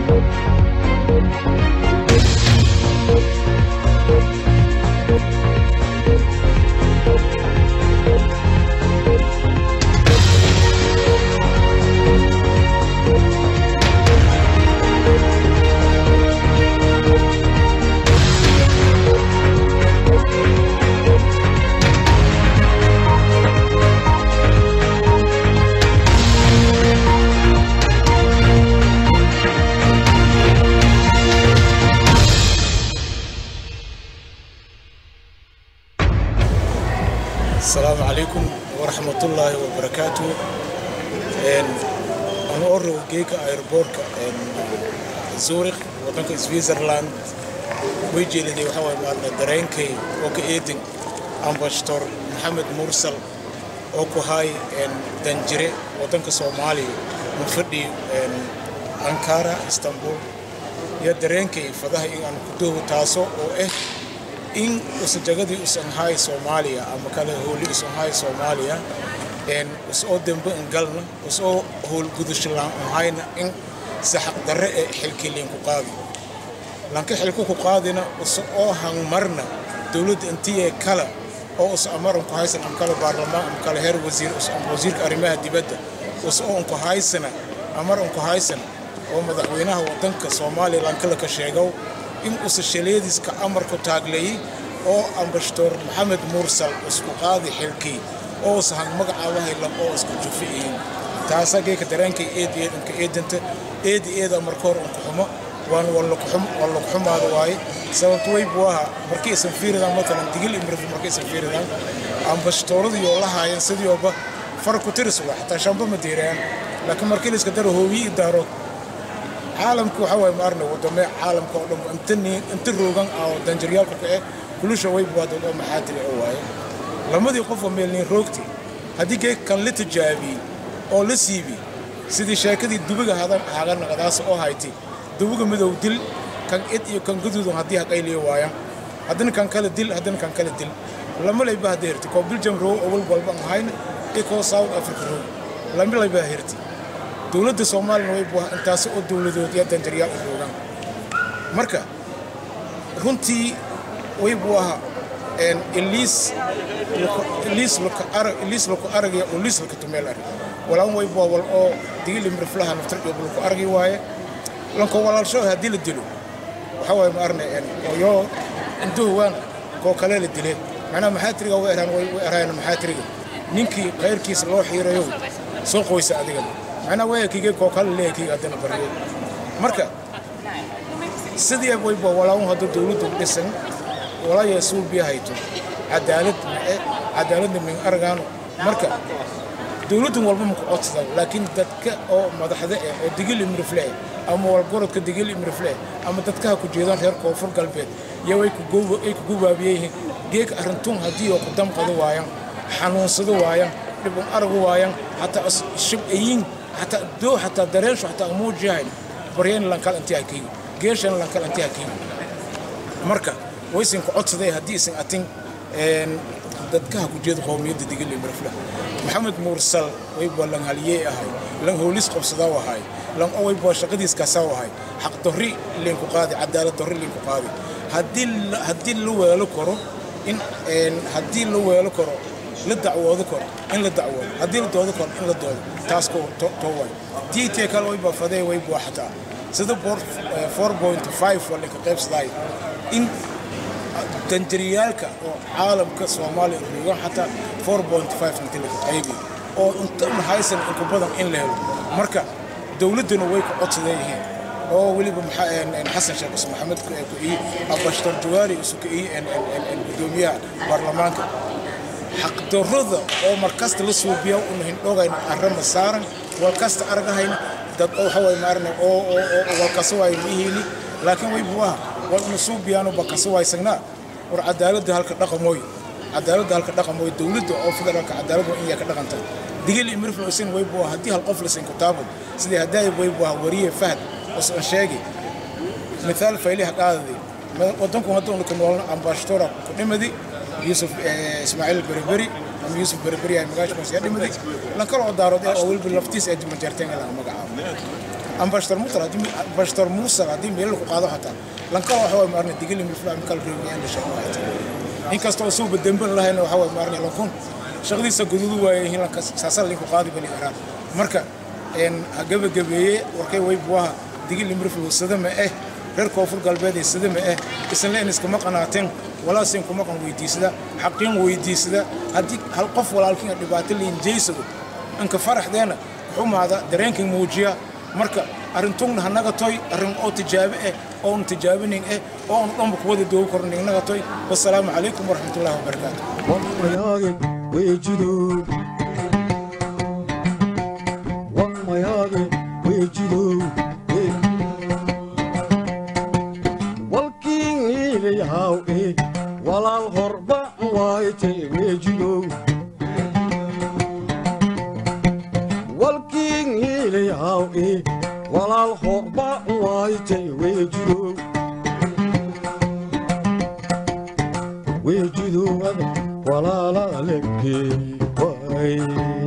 asalaamu calaykum waraxmatullaahi wabarakaatu anu oo rogo geeka aeroboortka zurich waddanka switzerland way jeeliday waxaa waay maalna dareenkay oo ka eedin ambashtor maxamed mursal oo ku haay danjire waddanka soomaaliya ma fadhi ankara istanbul iyo dareenkay fadaha in aan ku doogo taaso oo ah in usajagadii usan haay soomaaliya ama kale hooli usan haay soomaaliya usoo dembe ingalna usoo howlgudushalaan ahayna in saxaq darre ee xilkiliin ku qaadi lanka xilku ku qaadina usa oo hangmarna dowladda intiyee kale oo usa amaran ku haysan ama kale baarlamaan ama kale heer wasiir ama wasiirka arrimaha dibadda usa oo unku haysana amar unku haysan oo madaxweynaha waddanka soomaaliya lankala ka sheegow in usa shaleediska amarku taagleeyey oo ambashtor maxamed mursal isku qaadi xilkii oo usa hang magacaaba haylan oo isku jufi'iin taasa geeka dareenkay eed eedanka eedanta eedi eeda marka hor unku xumo waan wallaku xumaada waaye sababto way buu ahaa markii isan fiiridaan matalan digil imrif markii isan fiiridaan ambashtooradii oo la haayeen sidioba far ku tiris waa xataa shamba ma deeraan laakiin markii la iska daro hoowiyi daarood caalamka waxaa waay maarna wadame caalamka oo dhan inta roogan ah oo danjaryaalka ka eh kulusha way buwaadad oo maxaatiri oo waaye lamadii qofoo meelniin roogti haddii geeg kan la tijaabiyey oo la siibi sidii sheekadii dubiga haganaqadaas oo hayti dubiga midow dil kan id iyo kan guduudun haddii haqayliyo waaya haddana kan kale dil haddana kan kale dil lama layba hadda hirti koo biljam roog owal walba aan hayn iyo koo south africa roog lama layba hirti dowladda soomaaliyana way buuha intaasi oo dowladood iyo danjaryaal u roogaan marka runtii way buu ahaa iliis iliis laku aragaya oo liis laka tumeel arag walaan way buu wal oo digili mirflaha naftar iyo laku aragi waaye lanko walaalsho haddii la dilo waxaa waaye ma arne yoo intuhu waan koo kale la dile macnaha maxaatiriga way eraan way eraan maxaatiriga ninkii khayrkiisa loo xiirayo soo qoysa adigana macnaha wayakige koo kale leeyakiga haddana baryo marka sidii wayba walaamu hadda dowladdu dhisan walaayaa suubiya hayto cadaalad mae cadaaladna min argaano marka dowladdan walba maku codsada laakiin dadka oo madaxda eh oo digil imrifle eh ama walgorodka digil imrifle eh ama dadkaha ku jeedaan reer koonfur galbeed iyo ay ku gubaabiyeyihiin geeka arrintuun haddii oo ku damqado waayaan xanuunsado waayaan dhibun aragu waayaan xataa shibcayiin xataa doo xataa dareensho xataa muujiyahayn baryayn lankal intii hakiigo geeshan lankal intii hakiigo marka waysan ku codsaday haddii isan atin dadkaha ku jeeda qowmiyadda digil iyo mirfla maxamed mursal waybaa lan haliyey ahay lan howlis qabsadaa ahay lan waybaa shaqadiis kasaa ahay xaq dorri linku qaadi cadaalad dorri linku qaadi haddii la weelo karo in haddii la weelo karo la dacwoodo karo in la dacwoodo haddii la doodo karo in la doodo taas too way tiitee kale waybaa fadee waybaa xataa sida boor 4.5 waa linka qaybsadaay in danjariyaalka oo caalamka soomaaliya roogan xataa 4.5 inta laga qaybi oo inta haysan inku badan in la helo marka dowladduna way ku codsadeeyihiin oo weliba xasan sheekh cusman maxamed ku-ii abashtar jawaari isu ku-ii gudoomiyaha baarlamaanka xaqdarrada oo markasta la suubiya una hindhogayna arrama saaran walkasta argahayna dad waxa way maarne oo oo walkasa waay mihiini laakiin way buuha wal una suubiyaano bakasa waysagnaa war cadaaladda halka dhaqamooy cadaaladda halka dhaqamooy dowladda oo federaalka cadaalad waa in yaa ka dhaqanta digil iyo mirfla isin way buuha haddii hal qof lasin kutaabad sidii haddaay way buuha wariye fahad usan sheegi mithaal fayliha qaadadi wadanku hadda ku noolna ambashtora ku dhimadi yusuf ismaaciil beriberi ama yusuf beriberi ay magaasha ya dhimadi lan kala oo daarood oo weliba laftiis ay majarteen ilaa magacaabo ambashtor mursal haddii ambashtor mursal haddii meel ku qaado xataa lankala waxa way maarna digili milfla mikal reebiyaan la sheegay inkastoo soo badamban lahayna waxa way maarna lankun shaqadiisa gududu waayay hilanka saasal linku qaadi bani iraan marka een gabagabeeye warkay way buwaha digili milfla sadama eh reer koonfur galbeed ee sadama eh isla in iskama qanaateen walaasin kuma qan weydiisada xaqiin weydiisada haddii hal qof walaalkiin dhibaato liin jeysado anka faraxdeena xumaada dareenkii muujiya marka arrintugna hanaga toy arrin oo tijaabe eh oon tijaabinin eh oon dhanba kuwada doogi kornin naga toy wasalaamu calaykum waraxmatullaahi wabarakaatu Wammayagin wejido Wammayagin wejido Walking ilayaw e walal horba waayte wejido Walking ilayaw e walal horba waayte wejido wejido walaala legge waay